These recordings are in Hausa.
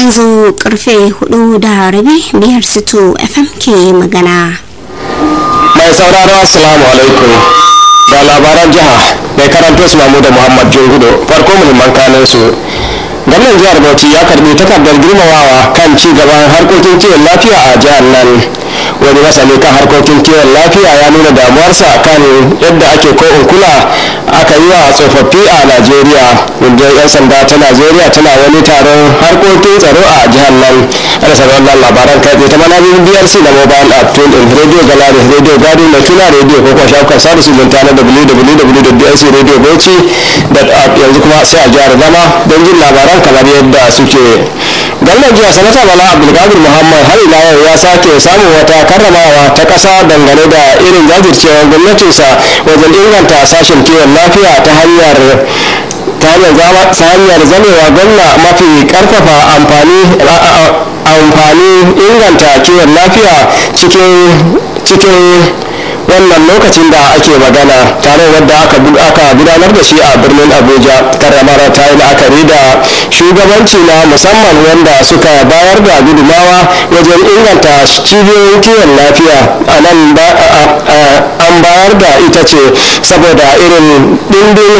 yanzu karfe hudu da rabi biyar sito fm ke magana mai sauraro assalamu alaikum da labaran jiha mai karanto su mamu da muhammad jungudo farko muhimman kanin su gwamnan jihar bauchi ya karbi takardar girmamawa kan ci gaban harkokin kiwon lafiya a jihar nan wani masani kan harkokin kiwon lafiya ya nuna damuwarsa kan yadda ake ko kula aka yi wa tsofaffi a najeriya rundunar 'yan sanda ta najeriya tana wani taron harkokin tsaro a jihar nan ana sanar wannan labaran kai tsaye ta manajin brc na mobile app tun in radio galari radio gado mai tuna radio ko kuma shafukan sada zumunta na www.brcradiobauchi.app yanzu kuma sai a jihar zama don jin labaran kamar yadda suke gwamnan jiya sanata bala abdulkadir muhammad har ila yau ya sake samun wata karramawa ta kasa dangane da irin jajircewar gwamnatinsa wajen inganta sashen kiwon lafiya ta hanyar ta hanyar zamewa gwamna mafi karfafa amfani amfani inganta kiwon lafiya cikin wannan lokacin da ake magana tare wadda aka gudanar da shi a birnin abuja karramar ta yi la'akari da shugabanci na musamman wanda suka bayar da gudumawa wajen inganta cibiyoyin kiwon lafiya a nan an bayar da ita ce saboda irin ɗimbin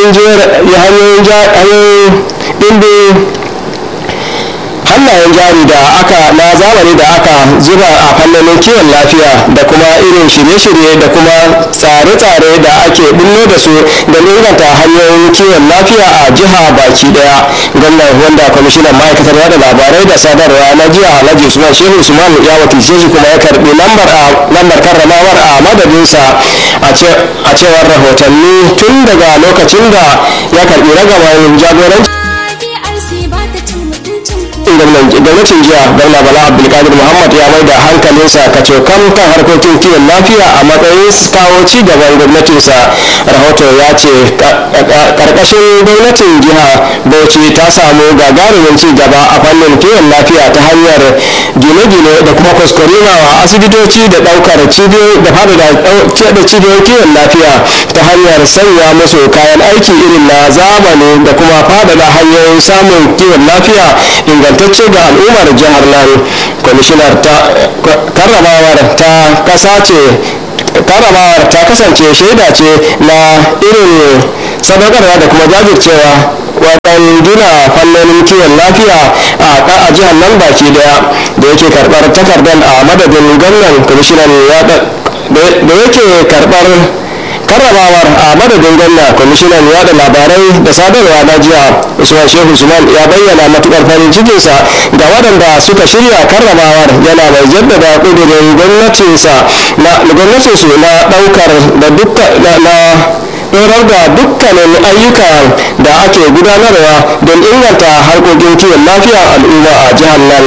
hanyoyin ɗimbin hannayen jari da aka na zamani da aka zuba a fannonin kiwon lafiya da kuma irin shirye-shirye da kuma tsare-tsare da ake bullo da su don inganta hanyoyin kiwon lafiya a jiha baki daya gwamnan wanda kwamishinan ma'aikatar yada labarai da sadarwa na jiya alhaji usman shehu usman ya wakilce shi kuma ya karbi lambar karramawar a madadinsa a cewar rahotanni tun daga lokacin da ya karbi ragamar jagoranci gwamnatin jiya gwamna bala abdulkadir muhammad ya mai da hankalinsa kacokan kan harkokin kiwon lafiya a matsayin kawo ci gaban gwamnatinsa rahoto ya ce karkashin gwamnatin jiha bauchi ta samu gagarumin ci gaba a fannin kiwon lafiya ta hanyar gine-gine da kuma kuskurewa asibitoci da daukar cibiyoyi da fada da cibiyoyin kiwon lafiya ta hanyar sanya musu kayan aiki irin na zamani da kuma fadada hanyoyin samun kiwon lafiya ingantacce ga al'ummar jihar nan kwamishinar ta karramawar ta kasa ce karramawar ta kasance shaida ce na irin sadaukarwa da kuma jajircewa wajen gina fannonin kiwon lafiya a jihar nan baki daya da yake karbar takardar a madadin gwamnan kwamishinan da yake karbar karramawar a madadin gwamna kwamishinan yada labarai da sadarwa na jiya usman shehu usman ya bayyana matukar farin cikinsa ga waɗanda suka shirya karramawar yana mai jaddada ƙudurin gwamnatinsa na gwamnatinsu na ɗaukar da dukka na ɗorar da dukkanin ayyuka da ake gudanarwa don inganta harkokin kiwon lafiyar al'umma a jihar nan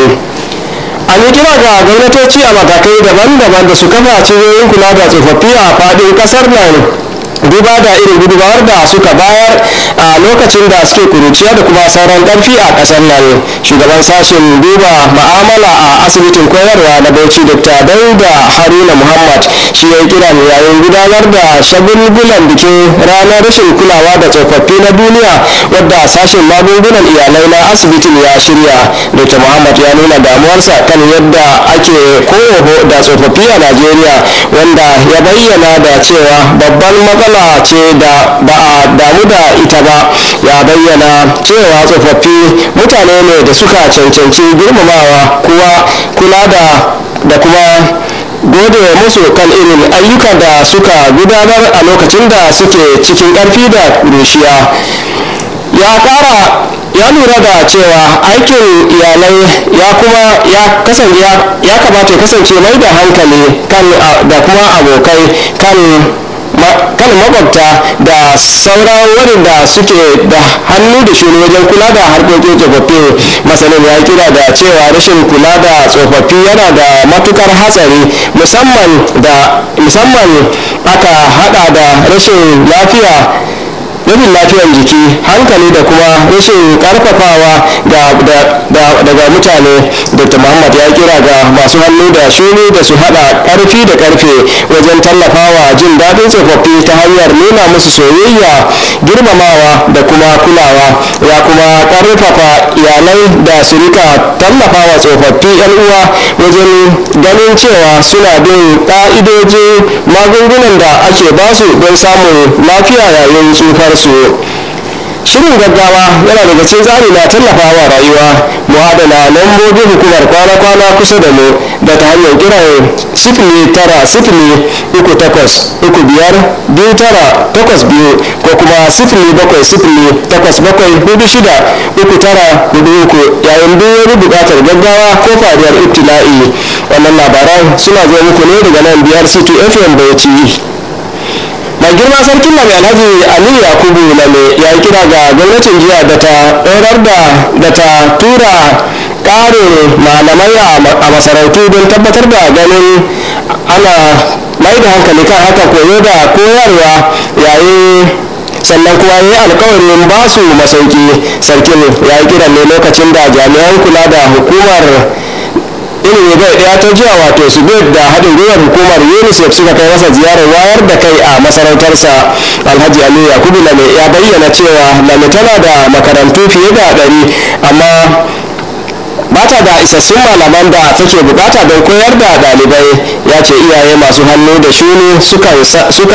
an yi kira ga gwamnatoci a matakai daban-daban da su kafa cibiyoyin kula da tsofaffi a faɗin ƙasar nan duba da irin gudunmawar da suka bayar a lokacin da suke kuruciya da kuma sauran ƙarfi a ƙasar nan shugaban sashen duba ma'amala a asibitin koyarwa na bauchi dr dauda haruna muhammad shi ya kira yayin gudanar da shagulgulan bikin ranar rashin kulawa da tsofaffi na duniya wadda sashen magungunan iyalai na asibitin ya shirya dr muhammad ya nuna damuwarsa kan yadda ake koho da tsofaffi a najeriya wanda ya bayyana da cewa babban matsala matsala ce da ba a damu da ita ba ya bayyana cewa tsofaffi mutane ne da suka cancanci girmamawa kuwa kula da da kuma gode musu kan irin ayyuka da suka gudanar a lokacin da suke cikin ƙarfi da rushiya ya kara ya lura da cewa aikin iyalai ya kuma ya kasance ya kamata ya kasance mai da hankali kan da kuma abokai kan kan makwabta da sauran waɗanda suke da hannu da shi wajen kula da harkokin tsofaffi masanin ya kira da cewa rashin kula da tsofaffi yana da matukar hatsari musamman da musamman aka hada da rashin lafiya rashin lafiyar jiki hankali da kuma rashin karfafawa daga mutane dr muhammad ya kira ga masu hannu da shuni da su hada karfi da karfe wajen tallafawa jin daɗin tsofaffi ta hanyar nuna musu soyayya girmamawa da kuma kulawa ya kuma karfafa iyalai da su rika tallafawa tsofaffi yan uwa wajen ganin cewa suna bin ƙa'idojin magungunan da ake basu don samun lafiya yayin tsufarsu shirin gaggawa yana daga cikin tsari na tallafawa rayuwa mu adana lambobin hukumar kwana-kwana kusa da mu da ta hanyar kiran sifili tara sifili uku takwas uku biyar biyu tara takwas biyu ko kuma sifili bakwai sifili takwas bakwai hudu shida uku tara hudu uku yayin duk wani buƙatar gaggawa ko fariyar ibtila'i wannan labaran suna zo muku ne daga nan biyar city fm bauchi mai girma sarkin lame alhaji aliyu yakubu lame ya yi kira ga gwamnatin jiya da ta ɗorar da da ta tura ƙarin malamai a masarautu don tabbatar da ganin ana mai da hankali kan haka koyo da koyarwa yayin sannan kuma ya yi alkawarin ba su masauki sarkin ya yi kiran ne lokacin da jami'an kula da hukumar ilimi bai daya ta jiya wato su da haɗin gwiwar hukumar unicef suka kai masa ziyarar wayar da kai a masarautarsa alhaji aliyu yakubu lame ya bayyana cewa lame tana da makarantu fiye da ɗari amma ba ta da isassun malaman da take bukata don koyar da ɗalibai ya ce iyaye masu hannu da shuni sukan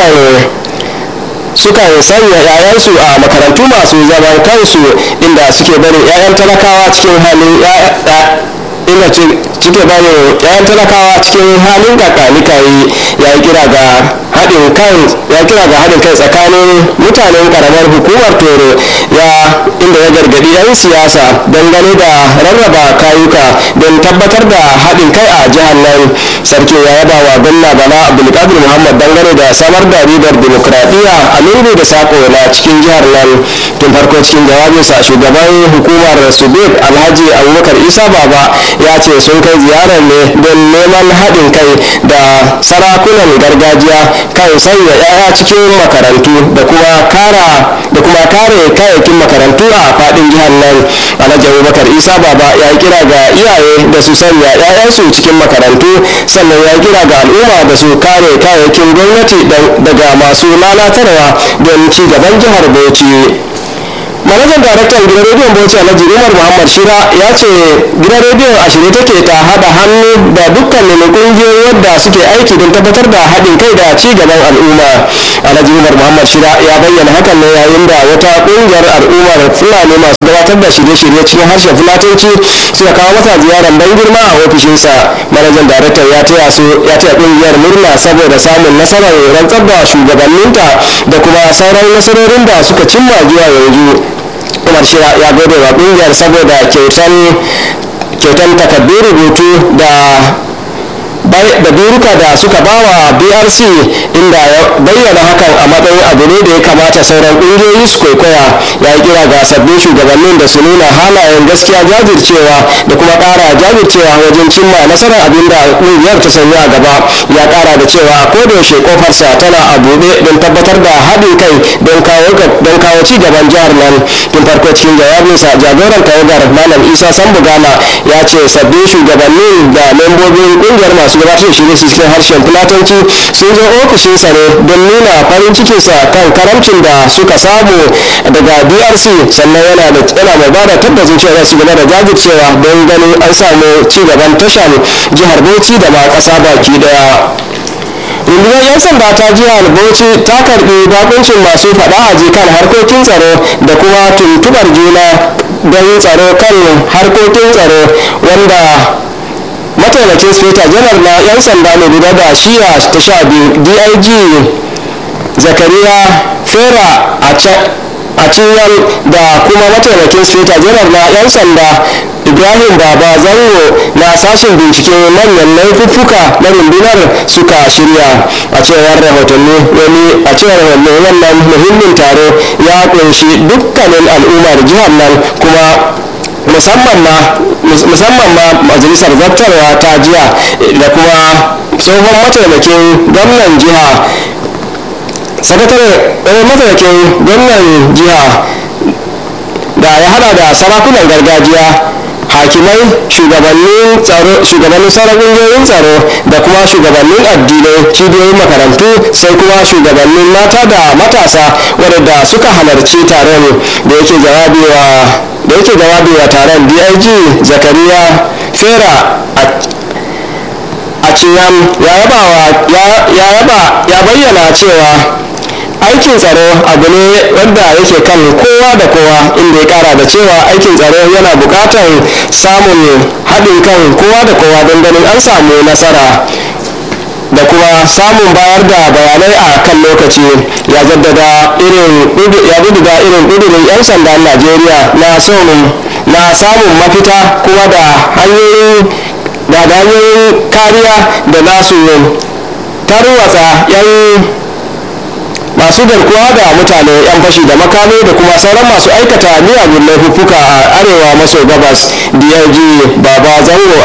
sukan sanya 'ya'yansu a makarantu masu zaman kansu inda suke barin 'ya'yan talakawa cikin halin inda cike bane yayan talakawa cikin halin kakanikayi ya yi kira ga haɗin kan ya kira ga haɗin kai tsakanin mutanen karamar hukumar toro ya inda ya gargaɗi 'yan siyasa dangane da rarraba kayuka don tabbatar da haɗin kai a jihar nan sarki ya yaba wa gwamna bala abdulkadir muhammad dangane da samar da ribar dimokuraɗiyya a lungu da sako na cikin jihar nan tun farko cikin jawabinsa shugaban hukumar subeb alhaji abubakar isa baba ya ce sun kai ziyarar ne don neman haɗin kai da sarakunan gargajiya kan sanya 'ya'ya cikin makarantu da kuma kara da kuma kare kayayyakin makarantu a faɗin jihar nan alhaji abubakar isa baba ya kira ga iyaye da su sanya 'ya'yansu cikin makarantu sannan ya kira ga al'umma da su kare kayayyakin gwamnati daga masu lalatarwa don ci gaban jihar bauchi manajan daraktan gidan rediyon bauchi alhaji umar muhammad shira ya ce gidan rediyon a shirye take ta haɗa hannu da dukkanin ƙungiyoyi wadda suke aiki don tabbatar da haɗin kai da ci gaban al'umma alhaji umar muhammad shira ya bayyana hakan ne yayin da wata ƙungiyar al'ummar fulani masu gabatar da shirye-shirye cikin harshen fulatanci suka kawo masa ziyarar ban girma a ofishinsa manajan daraktan ya taya su ya taya ƙungiyar murna saboda samun nasarar rantsar da shugabanninta da kuma sauran nasarorin da suka cimma zuwa yanzu umar shira ya gode wa kungiyar saboda kyautan takardun rubutu da da biruka da suka bawa brc inda ya bayyana hakan a matsayin abu ne da ya kamata sauran ƙungiyoyi su kwaikwaya ya yi kira ga sabbin shugabannin da su nuna halayen gaskiya jajircewa da kuma ƙara jajircewa wajen cimma nasarar abin da ƙungiyar ta sanya a gaba ya ƙara da cewa a kodayaushe kofarsa tana a buɗe don tabbatar da haɗin kai don kawo ci gaban jihar nan tun farko cikin jawabinsa jagoran tawagar malam isa sambugana ya ce sabbin shugabannin da membobin ƙungiyar masu gabatar da shirye cikin harshen fulatanci sun zo ofishinsa ne don nuna farin cikinsa kan karamcin da suka samu daga drc sannan yana da yana mai bada tabbacin cewa su gaba da jajircewa don ganin an samu ci gaban tashar jihar bauchi da ma ƙasa baki daya rundunar 'yan sanda ta jihar bauchi ta karbi bakuncin masu faɗa a kan harkokin tsaro da kuma tuntubar juna don tsaro kan harkokin tsaro wanda mataimakin speta janar na 'yan sanda ne guda da shiya ta sha biyu dig zakariya fera a cinyal da kuma mataimakin speta janar na 'yan sanda ibrahim baba zango na sashen binciken manyan laifuffuka na rundunar suka shirya a cewar rahotanni wani a cewar wannan muhimmin taro ya kunshi dukkanin al'ummar jihar nan kuma musamman ma musamman ma majalisar zartarwa ta jiya da kuma tsohon mataimakin gwamnan jiha sakatare mataimakin gwamnan jiha da ya hada da sarakunan gargajiya hakimai shugabannin tsaro shugabannin sauran ƙungiyoyin tsaro da kuma shugabannin addinai cibiyoyin makarantu sai kuma shugabannin mata da matasa waɗanda suka halarci taron da yake jawabi wa da yake jawabi wa taron dig zakariya fera a ciyam ya yaba ya bayyana cewa aikin tsaro abu ne wanda yake kan kowa da kowa inda ya kara da cewa aikin tsaro yana bukatar samun haɗin kan kowa da kowa don ganin an samu nasara da kuma samun bayar da bayanai a kan lokaci ya jaddada irin ya jaddada irin ƙudurin 'yan sandan najeriya na na samun mafita kuma da hanyoyin da hanyoyin kariya da nasu tarwatsa 'yan masu garkuwa da mutane 'yan fashi da makami da kuma sauran masu aikata miyagun laifuffuka a arewa maso gabas drg baba zango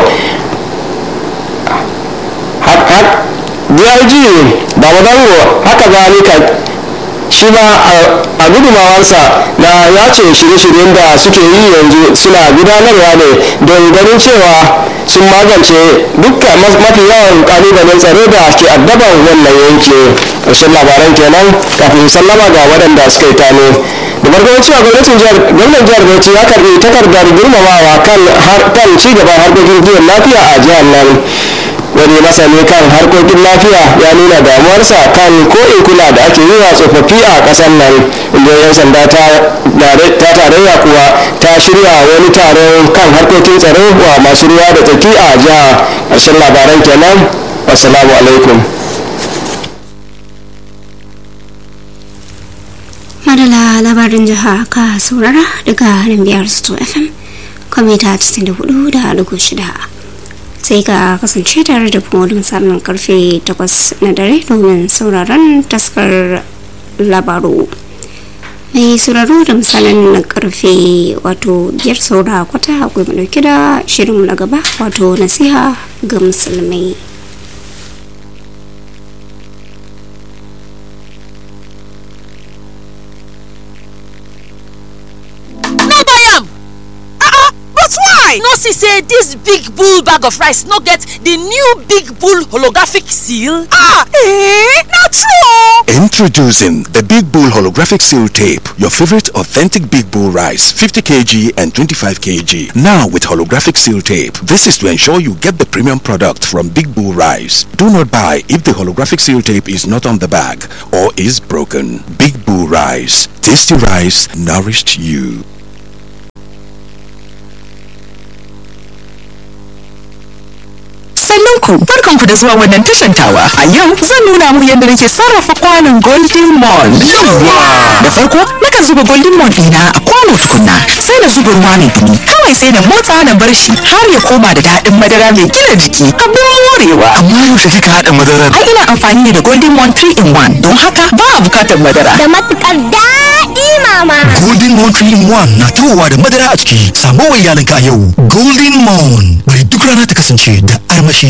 drg baba zango haka zalika shi ma a gudumawarsa na ya ce shirye-shiryen da suke yi yanzu suna gudanarwa ne don ganin cewa sun magance dukkan mafi yawan kalubalen tsaro da ke addaban wannan yanki ƙarshen labaran kenan kafin sallama ga waɗanda suka yi tano da farko cewa gwamnatin jihar gwamnan jihar bauchi ya karbi takardar girmamawa kan ci gaban harkokin kiwon lafiya a jihar nan wani masani kan harkokin lafiya ya nuna damuwarsa kan ko in kula da ake yi wa tsofaffi a ƙasar nan inda yan sanda ta tarayya kuwa ta shirya wani taron kan harkokin tsaro wa masu ruwa da tsaki a jiha ƙarshen labaran kenan assalamu alaikum madala labarin jiha ka saurara daga nan biyar sto fm kwamita 94 da dugu shida sai ka kasance tare da kuma wani misalin karfe 8 na dare domin sauraron taskar labaru mai sauraro da misalin na karfe wato biyar saura kwata akwai mu dauke da shirin na gaba wato nasiha ga musulmai no see say dis big bull bag of rice no get di new big bull holographic seal? ah eh na true Introducing the Big Bull Holographic Seal Tape, your favorite authentic Big Bull rice, 50 kg and 25 kg. Now with holographic seal tape. This is to ensure you get the premium product from Big Bull Rice. Do not buy if the holographic seal tape is not on the bag or is broken. Big Bull Rice. Tasty rice nourished you. Sannan ku barkan ku da zuwa wannan tashan tawa. A yau zan nuna muku yadda nake sarrafa kwanon Golden Mon. Da farko nakan zuba Golden Mon ɗina a kwano tukunna sai na zuba ruwa mai dumi. Kawai sai na motsa na bar shi har ya koma da daɗin madara mai gina jiki. Abin morewa. Amma yaushe kika haɗa madarar? Ai ina amfani ne da Golden Mon 3 in 1 don haka ba a bukatar madara. da matukar daɗi mama. Golden Moon 3 in 1 na tawowa da madara a ciki. Samo wa iyalinka a yau. Golden Moon. Bari duk rana ta kasance da armashi